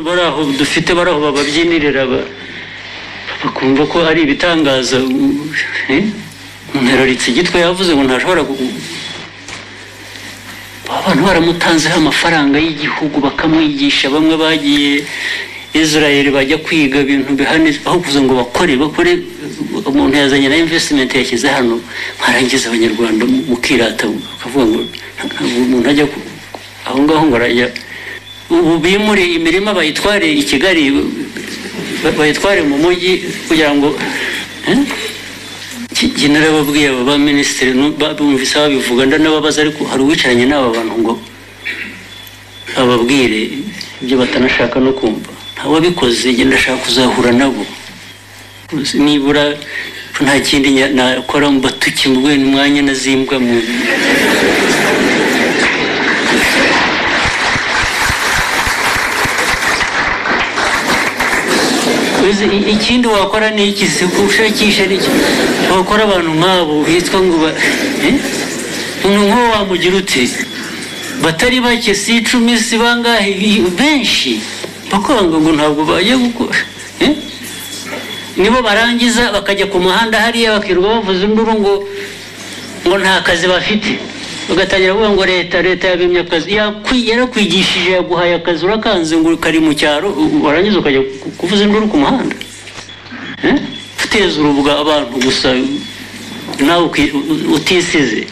bari aho dufite bari aho bababyinirira ba- bakumva ko ari ibitangaza u- eh? umuntu yararitse igitwe yavuze ngo ntashobora ku- abantu baramutanzeho amafaranga y'igihugu bakamwigisha bamwe bagiye israel bajya kwiga ibintu bihanitse aho kuza ngo bakore bakore umuntu yazanye na investment yashyize hano mwarangiza abanyarwanda mukirata ukavuga ngo ntabwo umuntu ajya ku- aho ngaho ngo arajya ubu bimure imirima bayitware i kigali ba- bayitware mu mujyi kugira ngo eh? njye narababwiye aba baminisitiri nu- ba- bumvise babivuga ndanababaza ariko hari uwicaranye n'aba bantu ngo ababwire ibyo batanashaka no kumva ntawabikoze njye ndashaka kuzahura nabo nibura ko nta kindi nya- nakora mbatuki mu bwene umwanya nazimbwa mu Uzi, i- ikindi wakora ni iki si gushakisha ni iki wakora abantu nk'abo bitwa ngo ba eh? umuntu nk'uwo wamugira ute batari bake si icumi si bangahe i- benshi bakanga ngo ntabwo bajya gukora eh? nibo barangiza bakajya ku muhanda hariya bakirirwa bavuza induru ngo ngo nta kazi bafite bagatangira kuvuga ngo leta leta yabimye akazi Yakwi- yarakwigishije yaguhaye akazi urakanze ngo kari mu cyaro u- warangiza ukajya ku- kuvuza induru ku muhanda Eh? guteza urubuga abantu gusa nawe uki- u- utisize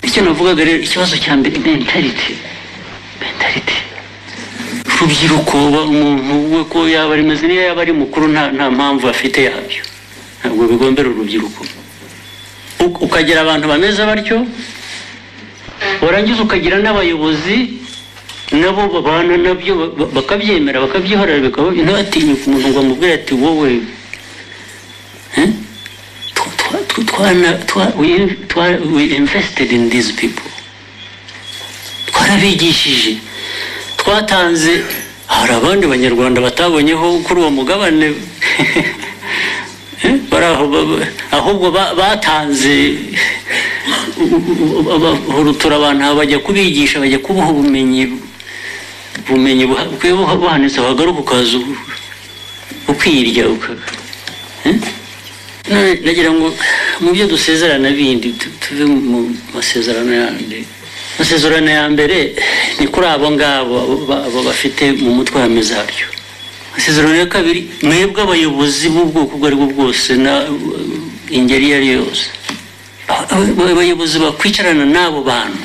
icyo navugaga rero ikibazo cya mbere mentality mentality urubyiruko ba- umuntu we ko yaba ari meze niyo yaba ari mukuru nta nta mpamvu afite yabyo ntabwo bigombera urubyiruko U- ukagira abantu bameze batyo warangiza ukagira n'abayobozi nabo babana nabyo ba- ba- bakabyemera bakabyihorera bikaba ntibatinyuke umuntu ngo amubwire ati wowe eh? tw- twa- tw- twana- twa- we twa- we invested in these people twarabigishije twatanze hari abandi banyarwanda batabonyeho kuri uwo mugabane Eh, bari aho ba- ahubwo ba- batanze bahurutura abantu aba bajya kubigisha bajya kubaha ubumenyi ubumenyi buha- bukwiye buha- buhanitse wagaruka ukaza u- ukirya uka- eh? None nagira ngo mu byo dusezerana bindi tu- tuve mu masezerano yandi amasezerano ya mbere ni kuri abo ngabo abo- abo bafite mu mutwe hameze haryo amasezerano ya kabiri mwebwe abayobozi b'ubwoko ubwo aribwo bwose na ingeri iyo ari yo yose Aba- aba- abayobozi bakwicarana n'abo bantu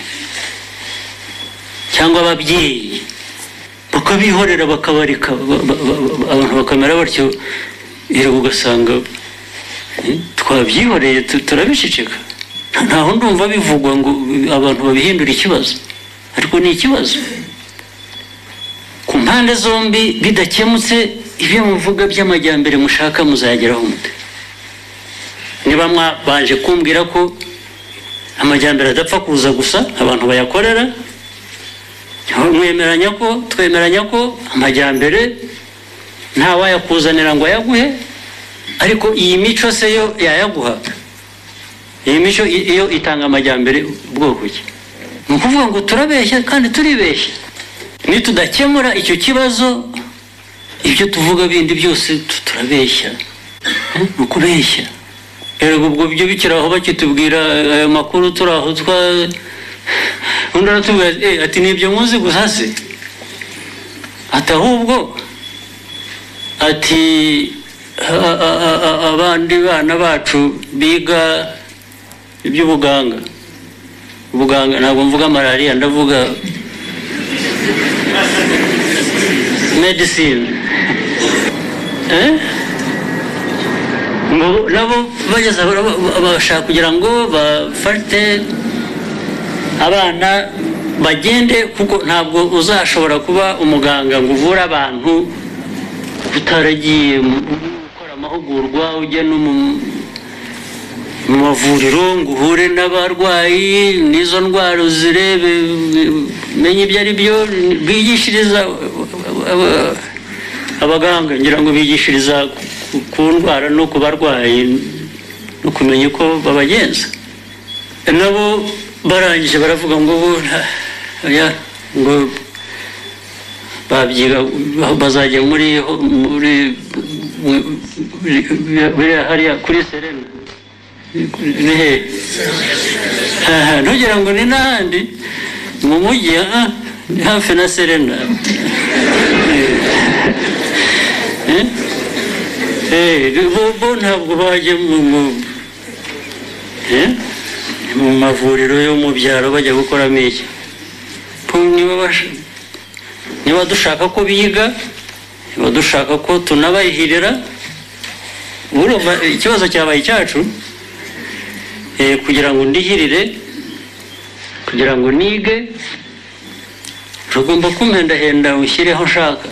cyangwa ababyeyi bakabihorera bakabareka ba- ba- ba- abantu bakamera batyo rero ugasanga eh, twabyihoreye tu- turabiceceka ntaho ndumva bivugwa ngo eh, abantu babihindura ikibazo ariko ni ikibazo ku mpande zombi bidakemutse ibyo muvuga by'amajyambere mushaka muzageraho mute niba mwabanje kumbwira ko amajyambere adapfa kuza gusa abantu bayakorera mwemeranya ko twemeranya ko amajyambere ntawayakuzanira ngo ayaguhe ariko iyi mico se yo yayaguha iyi mico i- iyo itanga amajyambere ubwoko ki ni ukuvuga ngo turabeshya kandi turibeshya nitudakemura icyo kibazo ibyo tuvuga bindi byose tu- turabeshya Eh, ni ukubeshya rero ubwo byo bikiri aho bakitubwira ayo makuru turi aho twa undi aratubwira ati, "Eh, ati ni ibyo muzi gusa se ati ahubwo ati a- a- a- a- abandi bana bacu biga iby'ubuganga ubuganga ntabwo mvuga malariya ndavuga medicine eh? ngo nabo bageze aho nabo bashaka kugira ngo bafate abana bagende kuko ntabwo uzashobora kuba umuganga ngo uvure abantu utaragiye mu- gukora amahugurwa ujya no mu mu mavuriro ngo uhure n'abarwayi n'izo ndwara uzirebe menye ibyo ari byo bigishiriza abaganga ngira ngo bigishiriza ku- ku ndwara no ku barwayi no kumenya uko babagenza nabo barangije baravuga ngo bo nta- oya, ngo ba babyiga bazajya muri muri buriya hariya kuri serena ni hehe aha ntugira ngo ni n'ahandi mu mujyi aha ni hafi na serena bo ntabwo bajya mu mavuriro yo mu byaro bajya gukoramo iki niba dushaka ko biga niba dushaka ko tunabahirira ikibazo cyabaye icyacu kugira ngo ndihirire kugira ngo nige rugomba kumpendahenda ushyireho ushaka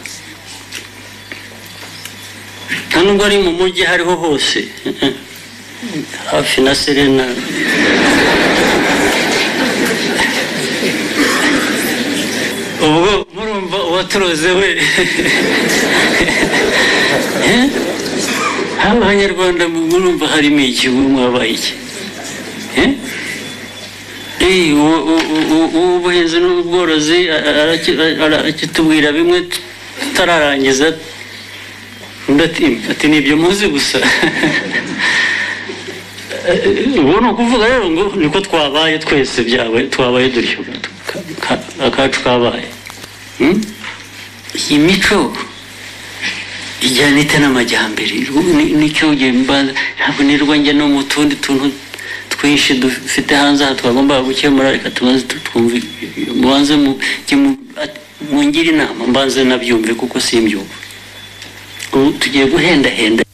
nta nubwo ari mu mujyi hariho hose hafi na serena ubwo murumva uwaturoze we haba abanyarwanda murumva harimo iki mwabaye iki ubuhinzi n'ubworozi arakitubwira bimwe tutararangiza ati ni ibyo muzi gusa ubu ni ukuvuga rero ngo niko twabaye twese byawe twabaye dutyo akacu kabaye iyi mico ijyana ite n'amajyambere nicyo ntabwo nirwa njya no mu tundi tuntu twinshi dufite hanze aha twagombaga gukemura reka tubanze twumve mubanze mungire inama mbanze nabyumve kuko simbyumva ubu tugiye guhendahenda